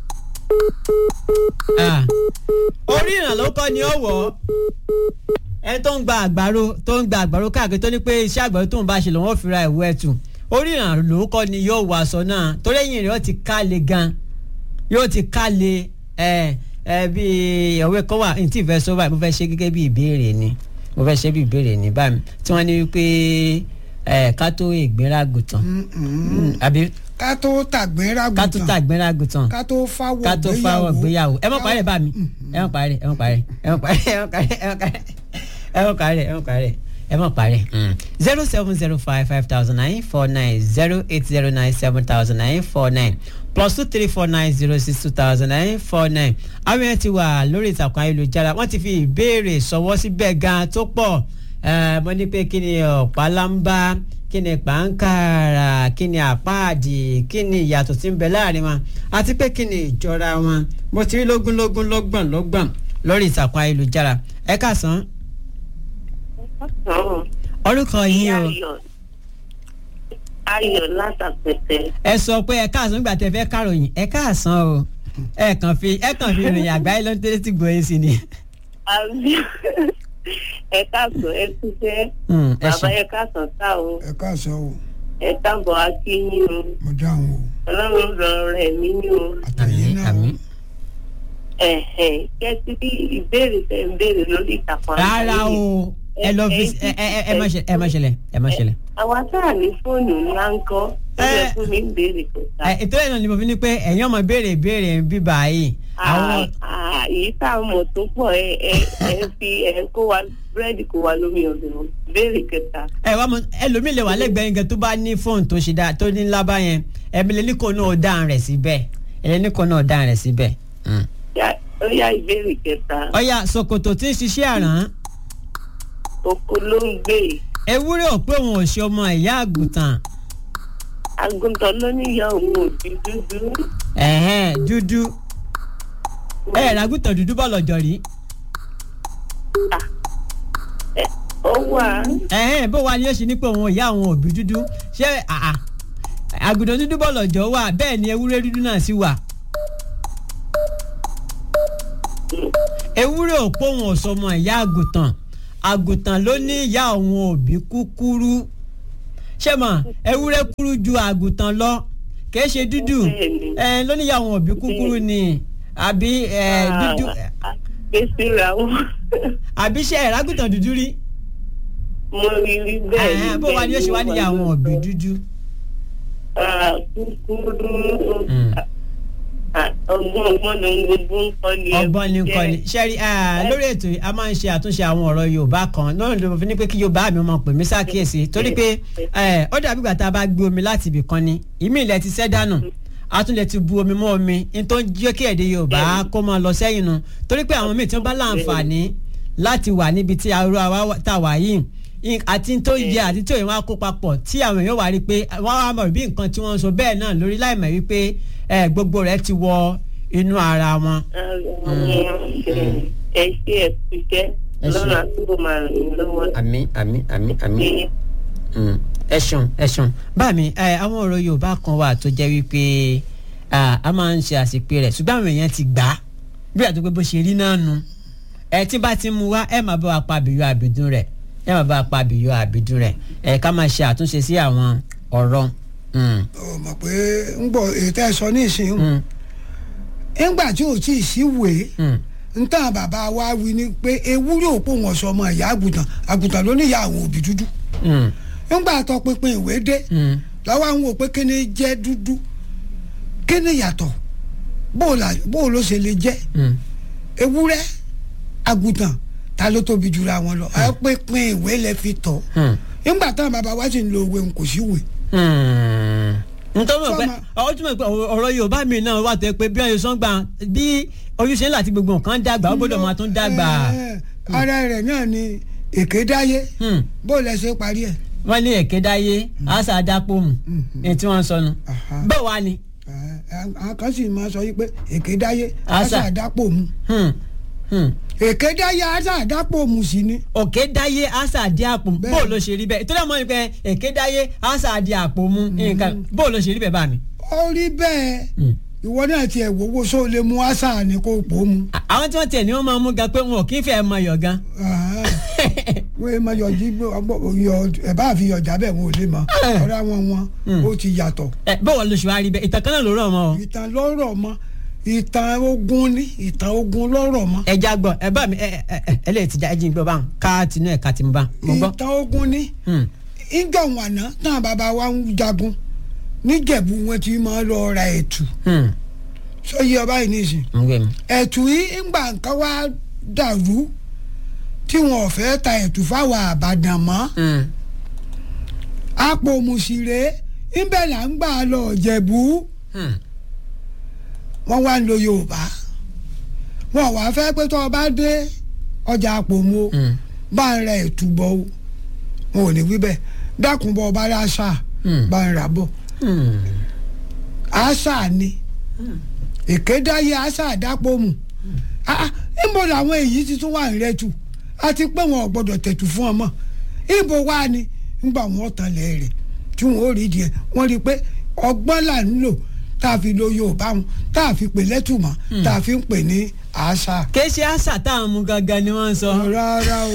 Ah. orí ìrànlọ́wọ́ kọ́ ni ó wọ̀ ọ́ ẹni tó ń gba àgbàro tó ń gba àgbàro káàkiri tó ní pé iṣẹ́ àgbàro tó ń bá ṣe lòun ò fi ra ìwé ẹ̀tù orí ìrànlọ́wọ́ kọ́ ni yóò wọ aṣọ náà torí ẹ̀yìn rẹ̀ ó ti ká le gan yóò ti ká le ẹ ẹ bí ọ̀wé kan wà ní tí ìfẹ́ sọ báyìí mo fẹ́ ṣe gẹ́gẹ́ bí ìbéèrè ni mo fẹ́ ṣe bí ìbéèrè ni báyìí tí wọ́n ní wípé ẹ ká tó ìgbéraàgùtàn àbí ká tó tàgbẹ́rà ká tó tàgbéraàgùtàn ká tó fáwọ̀ ká tó fáwọ̀ gbéyàwó ẹ mọ̀ parí ẹ̀ bá mi ẹ mọ̀ parí ẹ mọ̀ parí ẹ mọ̀ parí ẹ mọ̀ parí ẹ mọ̀ parí ẹ mọ̀ parí ẹ mọ̀ parí ẹ mọ̀ parí. zero seven zero five five thousand nine four nine zero eight zero nine seven thousand nine four nine plus two three four nine zero six two thousand nine four nine àwọn yẹn ti wà lórí ìtàkùn ayélujára wọ́n ti fi ìbéèrè sọ̀wọ́ síbẹ̀ gan tó pọ̀ ẹ mo ní pé kí ni ọ̀pálámbá kí ni pàǹkàrà kí ni àpáàdì kí ni ìyàtọ̀ tí ń bẹ láàrin wọn àti pé kí ni ìjọra wọn mo ti rí lógúnlógún lọ́gbọ̀n lọ́gbọ̀n lórí ìtàkùn ayélujára ẹ káàsán orúkọ yín o ayọ̀ látàpẹ̀tẹ̀. ẹ sọ pé ẹ káàsán nígbà tẹ fẹ́ káròyìn ẹ káàsán o ẹ kàn fi ẹ kàn fi ìròyìn àgbáyé ló ń tẹ́lẹ̀ tí gbòye sí ni. àbí ẹ káàsán ẹ túnṣe Mm, ẹ bàbá ṣé. ẹ káàsán tá o ẹ káàsán o ẹ káàbọ̀ akínyìn o mo dáhùn o ọlọ́run ràn rẹ̀ mí ní o àtẹ̀yìn àmín náà o. àmín. ẹ̀hẹ̀ kẹ́sí bí ìbéèrè tẹ̀ ń béèrè lórí ìtàkùn rárá o ẹ lọ fi ẹ ẹ ẹ má ṣe ẹ má ṣẹlẹ̀ ẹ má ṣẹlẹ̀. àwa tá à ní fóònù ńlá ń kọ́ ó yẹ fún mi ń béèrè kẹta. ẹ ètò ìrìnà ni mo fi ní pé ẹ̀yin ọmọ béèrè béèrè bíbá yìí. àwọn Ah, ah, èyí tá a mọ̀ tó pọ̀ ẹ ẹ ẹ fi ẹ kó wa búrẹ́dì kó wa lómi ọ̀dọ̀ wọn. béèrè kẹta. ẹ wá mọ ẹlòmíì lè wà lẹ́gbẹ̀ẹ́ yín gan tó bá ní fóònù tó ṣe dáa tó ní ńlá bá yẹn ẹbí lè ní kó náà dáhùn rẹ̀ síbẹ̀ ẹ ní kó náà dáhùn rẹ̀ síbẹ̀. Mm. Ya- ó yá ìbéèrè kẹta. ọ̀ya ṣòkòtò tí ń ṣiṣẹ́ àrán oko ló ń gbé ewúrẹ́ ò pé òun ò ṣe ọmọ ìyá àgùntàn àgùntàn ló níyà òun òbí dúdú. ẹ̀hẹ́n dúdú ẹ̀ ràgùntàn dúdú bọ̀ lọ́jọ́ rí Ẹ, ó wà ẹ̀hẹ́n bó wa ni ó ṣe ní pé òun ìyá òun òbí dúdú ṣé àà àgùntàn dúdú bọ̀ lọ́jọ́ wà bẹ́ẹ̀ ni ewúrẹ́ dúdú náà sì wà. ewúrẹ́ ò pé òun ò sọmọ ìyá àgùntàn àgùntàn ló ní ìyá òun òbí kúkúrú ṣé mọ̀ ewúrẹ́ kúrú ju àgùntàn lọ kìí ṣe dúdú Bẹ́ẹ̀ni. ẹ ló ní ìyá òun òbí kúkúrú ni àbí ẹ dúdú gbèsè ra wọn. àbí ṣe ẹ̀rágùntàn dúdú rí mo rí rí bẹ́ẹ̀ Ẹ̀hẹ́n, bó wa ni ó ṣe wá níyà àwọn òbí dúdú. Ah, kúkúrú Ah, ọgbọ́n ọgbọ́n ló ń gbogbo ń kọ́ ni. ọgbọ́n ní nǹkan ni ṣẹ́rí lórí ètò yìí a máa ń ṣe àtúnṣe àwọn ọ̀rọ̀ yorùbá kan lọ́rùn ló fi ní pé kí yorùbá mi máa pè mí ṣàkíyèsí torí pé eh, ó dàbí ìgbà tá a bá gbé omi láti ibì kan ni ìmí ilẹ̀ ti sẹ́ dànù a tún lè ti bu omi mọ́ omi ní tó ń jẹ́ kí èdè yorùbá kó máa lọ sẹ́yìn nu torí pé àwọn míì tí wọ́n bá láǹfààní láti wà níbi tí arúgbó àwa tá a wà yìí in- àti tó yẹ àti tó yẹ wọn á kó papọ̀ tí àwọn èèyàn wà rí pé wọ́n á mọ̀ bí nǹkan tí wọ́n ń sọ bẹ́ẹ̀ náà lórí láìmọ̀ wípé eh, gbogbo rẹ̀ ti wọ inú ara wọn. ẹ ṣe ẹ kúṣẹ́ Ẹ ṣé. lọ́nà àtúbọ̀ máa rìn yín lọ́wọ́. àmì àmì àmì àmì Ṣé ẹ ṣeun ẹ ṣeun báàmì ẹ àwọn ọ̀rọ̀ yorùbá kan wà tó jẹ́ wípé ah, a máa ń ṣe àṣepé rẹ̀ ṣùgbọ́n àwọn èèyàn ti gbà á bí àti pé bó ṣe rí náà nu ẹ tí bá ti mú wá ẹ máa bá wa pa àbíyọ àbídún rẹ̀ ẹ máa bá wa pa àbíyọ àbídún rẹ̀ ẹ ká máa ṣe àtúnṣe sí àwọn ọ̀rọ̀ mm, ọ mọ̀ pé ń gbọ́ ètò ẹ̀ sọ ní ìsìn mm, ńgbà tí ò tí ì síwèé mm. ntàn bàbá wa wí ni pé ewúrẹ́ òpó wọn sọ ọmọ ìyá àgùntàn àgùntàn ló níyà àwọn òbí dúdú Mm, ńgbà tó pinpin ìwé dé mm, lọ́wọ́ àwọn wò pé kí ni jẹ́ dúdú kí ni yàtọ̀ bó o la- bó o ló ṣe lè jẹ́ mm. ewúrẹ́ àgùntàn ta ló tóbi jura wọn lọ ẹ pinpin ìwé lẹ fi tọ̀ Hmm. ńgbà táwọn bàbá wa sì ń lo òwe kò sí ìwé nítorí pé Sọ́mà. ọ̀rọ̀ túmọ̀ pé ọ̀rọ̀ yorùbá mi náà wà tó yẹ pé bí wọ́n yóò sọ́n gbà bí ojúṣe ńlá àti gbogbo nǹkan dàgbà ó gbọ́dọ̀ máa tún dàgbà. Ẹ, ara rẹ̀ náà ni èké dáyé Hmm. bó o lẹ ṣe parí ẹ̀ wọ́n ní èké dáyé àṣà àdápòmù ní tí wọ́n ń sọnù. Aha. bẹ́ẹ̀ wá ni. Ẹ, àwọn kan sì máa sọ yí pé èké dáyé Àṣà. àṣà àdápò mu Hmm. Hmm. èké dáyé àṣà àdápò mu sí ni òkè dáyé àṣà àdí àpò Bẹ́ẹ̀. bó o ló ṣe rí bẹ́ẹ̀ ìtọ́jú àmọ́ ni pé èké dáyé àṣà àdí àpò mu nǹkan bó o ló ṣe rí bẹ́ẹ̀ bá mi. ó rí bẹ́ẹ̀ Hmm. ìwọ náà tiẹ̀ wọ́wọ́ só lè mú àṣà ni kò pò mu À- àwọn tí wọ́n tiẹ̀ ní wọ́n máa mú gan pé wọn ò kí ń fẹ́ mọ iyọ̀ gan. Aha. wọ́n máa yọjí yọ ẹ̀ bá fi yọjà bẹ́ẹ̀ wọn ò lè mọ ọ̀rọ̀ àwọn wọn ó ti yàtọ̀ Ẹ, bó o ló ṣe wá rí bẹ́ẹ̀ ìtàn kan náà ló rọ̀ mọ́ o. ìtàn lọ́rọ̀ mọ́ ìtàn ogun ni ìtàn ogun lọ́rọ̀ mọ́ ẹ já gbọ́ ẹ bá mi ẹ ẹ ẹ ẹ lè ti já ẹ jí gbọ́ báwọn ká tinú ẹ̀ ká ti mú bá mo gbọ́. ìtàn ogun ni Hmm. ìjọ wàná náà bàbá wa ń jagun níjẹ̀bú wọn ti máa lọ ra ẹ̀tù Hmm. sọyí ọba yìí nìsín ń gbé mi. ẹ̀tù yìí ńgbà nǹkan wá dàrú tí wọn ò fẹ́ ta ẹ̀tù fáwọn àbàdàn mọ́ Hmm. àpò mùsìrè ńbẹ̀ là ń gbà lọ jẹ̀bú Hmm. wọ́n wá ń lo yorùbá wọn wá fẹ́ pé tó o bá dé ọjà àpò mu o Hmm. bá ń ra ẹ̀tù bọ̀ o wọn ò ní wí bẹ́ẹ̀ dákun bọ̀ ọba rà ṣáà Hmm. bá ń rà bọ̀ Hmm. àṣà ni èkédáyé àṣà àdápòmù níbo làwọn èyí ti tún wà ń rẹ́tù àti pé wọn ò gbọdọ̀ tẹ̀tù fún ọmọ ibo wá ni nígbà wọn tanlẹ̀ rẹ̀ tí wọn ò rí díẹ̀ wọ́n rí i pé ọgbọ́n là ń lò tá a fi lo yorùbá wọn tá a fi pè lẹ́tùmọ̀ tá a fi ń pè ní àṣà. kì í ṣe àṣà táwọn mú gangan ni wọ́n ń sọ. rárá o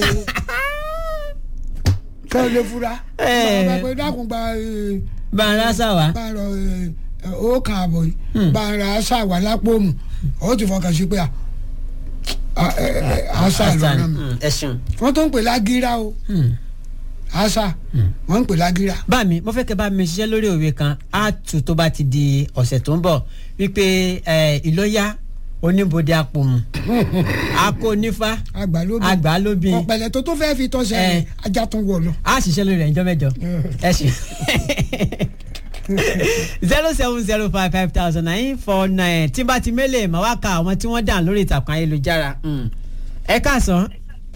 kẹ́ ẹ lè fura Ẹ. bá a bá pé dákun gba eh, bá a rásà wá. bá a rọ ó kàn àbọ̀ yìí bá a ra àṣà wà lápò mu ó ti fọkàn sí pé à, à, ẹ, ẹ, àṣà lọ́nà mi Hmm. ẹ ṣeun. wọ́n tó ń pè lágíra o Hmm. àṣà wọ́n ń pè lágíra. bá mi mo fẹ́ kẹ́ bá mi ṣiṣẹ́ lórí òwe kan á tù tó bá ti di ọ̀sẹ̀ tó ń bọ̀ wípé ẹ, ìlóyà oníbodè apòmù akónífá àgbàlóbi àgbàlóbi ọ̀pẹ̀lẹ̀ tó tó fẹ́ fi tọ́sẹ̀ Eh. rẹ̀ ajá tún wọ̀ lọ. a ṣiṣẹ́ lórí rẹ̀ níjọ́ mẹ́jọ ẹ ṣe zero seven zero five five thousand nine four nine tí bá ti mélè mà wá ka àwọn tí wọ́n dà lórí ìtàkùn ayélujára Mm. ẹ káàsán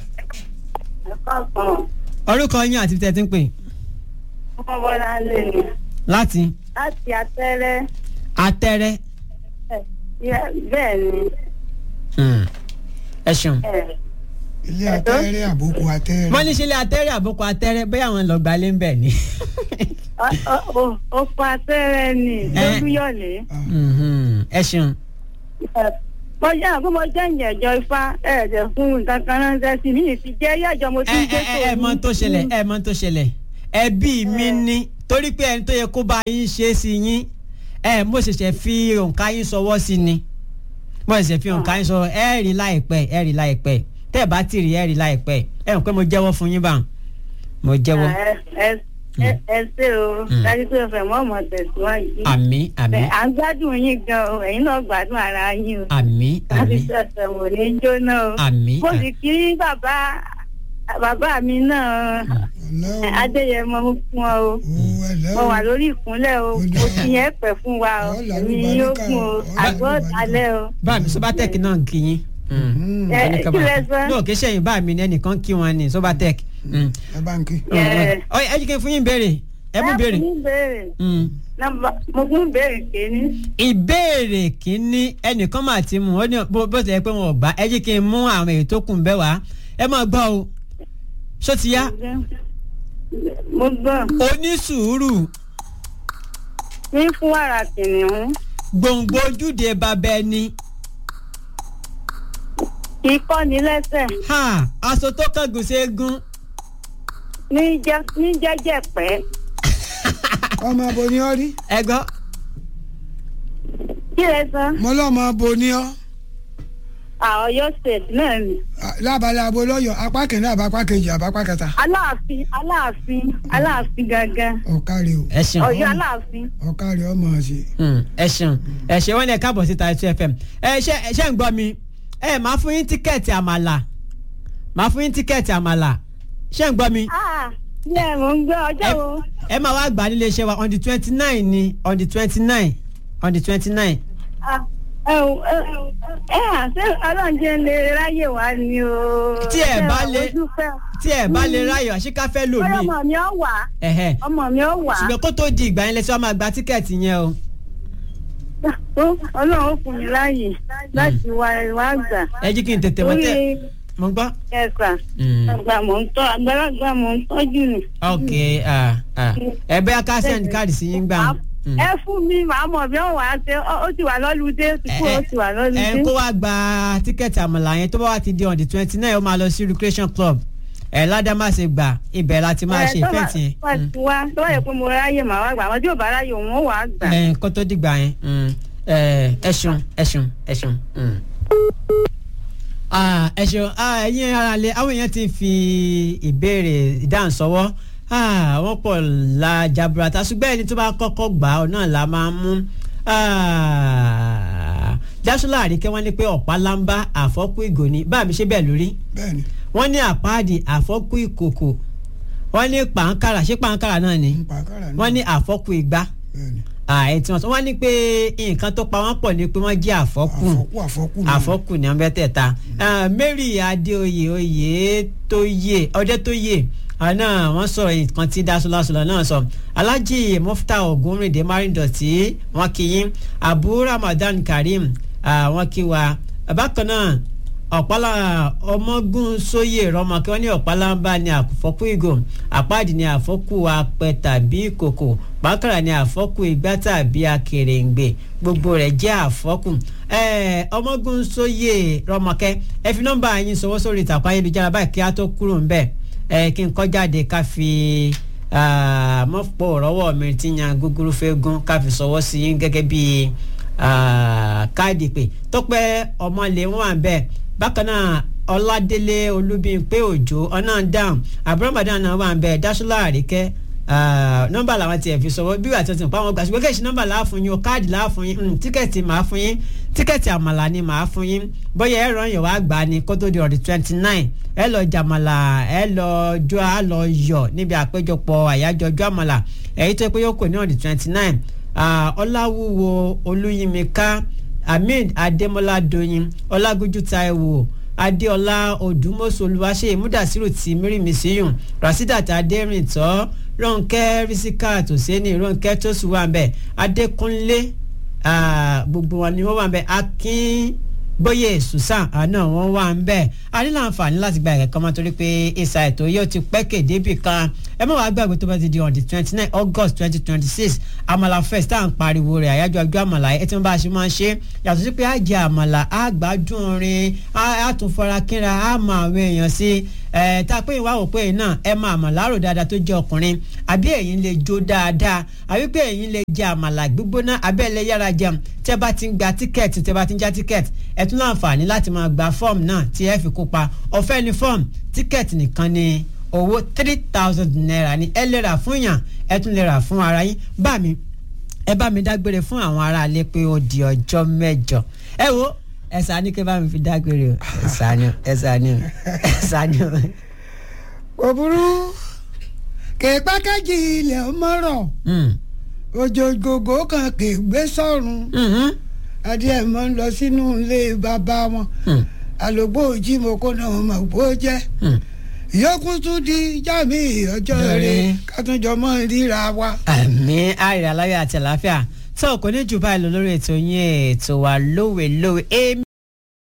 orúkọ yín àti tẹ́ ti ń pè ọmọ bọ́lá lè ní láti láti atẹ́rẹ́ atẹ́rẹ́ ẹ̀, bẹ́ẹ̀ ni Mm. ẹ ṣeun. ẹ̀, ilé atẹ́rẹ́ àbókù atẹ́rẹ́. wọ́n ní sílé atẹ́rẹ́ àbúkọ atẹ́rẹ́ bẹ́ẹ̀ àwọn lọ́gbà lé ń bẹ̀ ni. ọ- ọ- ọ- oko atẹ́rẹ́ ni lójúyọ̀lé. Mhm. ẹ ṣeun. Ẹ̀, mo jẹ́ àgbo mo jẹ́ ìyẹ̀jọ ifá ẹ̀ẹ́dẹ̀ fún nǹkan kan ránṣẹ́ sí mi ti jẹ́ yẹ̀jọ mo ti ẹ ń gbé ẹ ẹ mọ tó ṣẹlẹ̀ ẹ mọ tó ṣẹlẹ̀ ẹbí mi ní torí pé ẹni tó yẹ kó bá yín ṣe é sí yín ẹ mo ṣẹ̀ṣẹ̀ fi òǹkà yín sọwọ́ sí ni mo ṣẹ̀ṣẹ̀ fi òǹkà yín sọ ẹ rí láìpẹ́ ẹ rí láìpẹ́ tẹ́ ẹ bá ti rí ẹ rí láìpẹ́ ẹ rò pé mo jẹ́wọ́ fún yín bá mo jẹ́wọ́ ẹ ẹ- ẹ- ẹ ṣe o dájú pé o fẹ́ mọ́ ọmọ tẹ̀síwájú. àmì àmì Ẹ, à ń gbádùn yín gan o ẹ̀yin náà gbádùn ara yín o. àmì láti àmì ṣẹ̀ṣẹ̀ wò ní jóná o. àmì mo sì kí bàbá bàbá mi náà ọ̀lẹ́ o adéyẹmọ mú fún ọ o o ẹ̀lẹ́ mo o wà lórí ìkúnlẹ̀ o Ó dáa. mo fi yẹn pẹ̀ fún wa o Ó là èmi lùbáríkà yóò gùn o ó là àgọ́ lùbáríkà. alẹ́ o. bá mi sobatec náà ń kí yín. Mm. ẹ ẹnìkan kí bá- lẹ sọ. ní òkè sẹ́yìn bá mi ní ẹnìkan kí wọn ní sobatec. Mm. ẹ bá ń kí. Ẹ. ọ ẹ jí kí n fún yín béèrè ẹ mú béèrè. ẹ fún mi béèrè Mm. Nọ́mbà- mo fún béèrè kéní. ìbéèrè kínní ẹnìkan máa ti mú ó ní bó bó ti yẹ pé wọn ò gbà ẹ jí kí n mú àwọn èyí tó kù ń bẹ wá ẹ máa gbọ́ o ṣó ti yá mo gbọ́ onísùúrù ní fún wàrà kìnìún gbòǹgbò ojúde bàbá ẹni kì í kọ́ ní lẹ́sẹ̀ ha aṣọ tó kángun ségun ní jẹ́ ní jẹ́jẹ́ pẹ́ ọmọ abo ni ọ rí ẹ gbọ́ kí lẹ sọ. mo lọ́mọ abo ni ọ Ọ̀yọ́ state náà ni. lábala abo lọ́yọ̀ apá kìíní àbá apá kejì àbá apá kẹta aláàfin aláàfin aláàfin gangan ọ̀kárí o ẹ ṣeun Ọ̀yọ́ aláàfin. ọ̀kárí ọmọ ṣe. Mm, ẹ ṣeun ẹ ṣe wọn ní ẹ káàbọ̀ síta two fm ẹ ṣe ẹ ṣe ń gbọ́ mi ẹ máa fún yín tíkẹ́ẹ̀tì àmàlà máa fún yín tíkẹ́ẹ̀tì àmàlà ṣe ń gbọ́ mi ah ní ẹ̀ mò ń gbọ́ ọjọ́ wo. ẹ máa wá gbà nílé iṣẹ́ wa on the twenty nine ni on the twenty nine on the twenty nine Ah, ẹ ò- ẹ ò- ẹ à ṣé ọlọ́njẹ́ lè ráyè wá ni o. Tí ẹ bá Ṣé lè- ojú fẹ́? tí ẹ bá lè ráyọ̀ àṣìkáfẹ́ lò bóyá mí ọmọ mi ọ̀ wá ẹ̀hẹ́ ọmọ mi ọ̀ wá. ṣùgbọ́n kó tó di ìgbà yẹn lẹ́sẹ̀ wọ́n máa gba tíkẹ́ẹ̀tì yẹn o Ó, ọlọ́run ó fún mi láàyè láti wá wá gbà. ẹ jí kí n tètè mọ́ tẹ́ Orí mo gbọ́. ẹ̀sà Mm. àgbà mò ń tọ́ àgbàlagbà mò ń tọ́jú nù. ok ah, ah. ẹ bẹ́ẹ̀ ká send káàdì sí yín gbà. Mm. ẹ fún mi màá mọ̀ bí wọ́n wà á ṣe ó- ó ti wà lọ́lùdé ó ti kú ó ti wà ẹ lọ́lùdé. kó wá gba tíkẹ́ẹ̀tì àmàlà yẹn tó bá wà ti di on the twenty nine ó máa lọ sí recreation club ẹ ládàmásẹ gbà ibẹ̀ láti máa ṣe ìfẹ́ǹtì yẹn. wá ti wá tó bá yẹ pé mo ráyè màá wá gbà àwọn tí ò bá ráyè òun ó wà á gbà. ẹ kó tó dìgbà yẹn mm. ẹ ẹ ṣeun ẹ ṣeun ẹ ṣeun. mm. Ah, ẹ ṣeun Ah, ẹ̀yin ara lè àwọn èèyàn ti fi ìbéèrè ìdáhùn sọ́wọ́ Ah, wọ́n pọ̀ la jaburata ṣùgbọ́n ẹni tó bá kọ́kọ́ gbà ọ́ náà la máa ń mú Ah, jásùlá àríkẹ́ wọ́n ní pé ọ̀pá lámbá àfọ́kù ìgò ni bá mi ṣe bẹ́ẹ̀ lórí bẹ́ẹ̀ni wọ́n ní àpáàdì àfọ́kù ìkòkò wọ́n ní pàǹkàrà ṣé pàǹkàrà náà ni ń pa kára náà wọ́n ní àfọ́kù ìgbá bẹ́ẹ̀ni ààyè tí wọ́n sọ wọ́n ní pé nǹkan tó pa wọ́n pọ̀ ni pé wọ́n jẹ́ àfọ́kù àfọ́kù àfọ́kù náà. àfọ́kù ní ọbẹ̀ tẹ̀ta Mary Adéoyè oyè tó yè ọdẹ tó yè àná wọ́n sọ̀rọ̀ nǹkan tí dasọlásọlọ náà sọ Alhaji Mufta Ogunrinde Marindoti wọ́n kí yín Abu Ramadan Karim ah, wọ́n kí wa bákan náà ọ̀pálá ọmọgún sóyè rọmọkẹ́ wọ́n ní ọ̀pálábá ní àfọ́kù ìgò àpáàdì ní àfọ́kù apẹ tàbí ìkòkò bákàrà ní àfọ́kù igbá tàbí akèrèǹgbè gbogbo rẹ̀ jẹ́ àfọ́kù Eh, ọmọgún sóyè rọmọkẹ́ ẹ fi nọ́mbà yín sọwọ́ sórí ìtàkùn ayélujára báyìí kí á tó kúrò ńbẹ̀ ẹ kí n kọ́ jáde ká fi ah, mọ́pọ̀ rọ́wọ́ mi tí yan gúgúrú fẹ́ gún ká fi sọwọ́ sí yín gẹ́gẹ́ bíi ah, káàdì pé tọ́pẹ́ ọmọlé wọn wà bẹ́ẹ̀ bákan náà ọládélé olúbíńpé òjò ọ̀nà dáhùn àbúrò màdán náà wà ń bẹ dáṣọlá àríkẹ́ nọ́mbà làwọn tiẹ̀ fi sọ̀rọ̀ bí wàá tó ti pa wọn gbà ṣùgbọ́n kẹ́sì nọ́mbà láàfún yín o káàdì láàfún yín tíkẹ́ẹ̀tì màá fún yín tíkẹ́ẹ̀tì àmàlà ni màá fún yín bóyá ẹ ràn yàn wá gbà ní kó tó di ọ̀dì twenty nine ẹ lọ jàmàlà ẹ lọ jọ á lọ yọ níbi àpéjọpọ̀ àyájọ́ ọjọ́ àmàlà èyí tó pé yóò kò ní ọ̀dì twenty nine ọláwúwo olúyinmíká ahmed adémọlá doyin ọlágójú taiwo adéọlá odùmọ̀sọ olùwàṣẹ múdàsírù tí mírímìsíyùn rasidat adérìntọ́ ronke risikat oseni ronke tosuwambe adékúnlé gbogbo wọn ni wọn wà ń bẹ akin bóyè susan àná wọn wà ń bẹ a ní láǹfààní láti gba ẹ̀kọ́ mọ́ torí pé ìsà ètò yóò ti pẹ́ kéde bì kan ẹ má wàá gbàgbé tó bá ti di on the twenty nine august twenty twenty six àmàlà fest tá à ń pariwo rẹ̀ àyájọ́ ọjọ́ àmàlà ẹ tí wọ́n bá a ṣe máa ń ṣe yàtọ̀ sí pé á jẹ àmàlà á gbádùn orin á tún fara kínra á mọ àwọn èèyàn sí ẹ tá a pé ìwà òpó yìí náà ẹ máa àmàlà àrò dáadáa tó jẹ ọkùnrin àbí ẹ̀yin lè jó dáadáa àbí pé ẹ̀yin lè jẹ àmàlà gbígbóná àbí ẹ̀ lè yára jẹun tẹ́ bá ti ń gba tíkẹ́ẹ̀tì tẹ́ bá ti ń já tíkẹ́ẹ̀tì ẹ tún láǹfààní láti máa gba fọ́ọ̀mù náà tí ẹ fi kópa ọ̀fẹ́ ni fọ́ọ̀mù tíkẹ́ẹ̀tì nìkan ni owó three thousand naira ni ẹ lè rà fún yàn ẹ tún lè rà fún ara yín bá mi ẹ bá mi dágbére fún àwọn aráalé pé ó di ọjọ́ mẹ́jọ ẹ wo ẹ sànú kí ẹ bá mi fi dágbére o ẹ sànú ẹ sànú ẹ sànú. kò burú kèépákẹ́jì ilẹ̀ ọmọrọ̀ òjòjògò kan kè gbé sọ́run adìẹ mọ́ ń lọ sínú ilé bàbá wọn àlògbò òjì mo kó náà mọ̀ bó jẹ́ ìyókù tún di jámi ọjọ́ rẹ̀ kátúnjọ mọ́ ríra wa. àmì àìrè aláyọ̀ àti àlàáfíà tó kò ní jù báyìí lọ lórí ètò yín ètò wa lówe lówe èmi.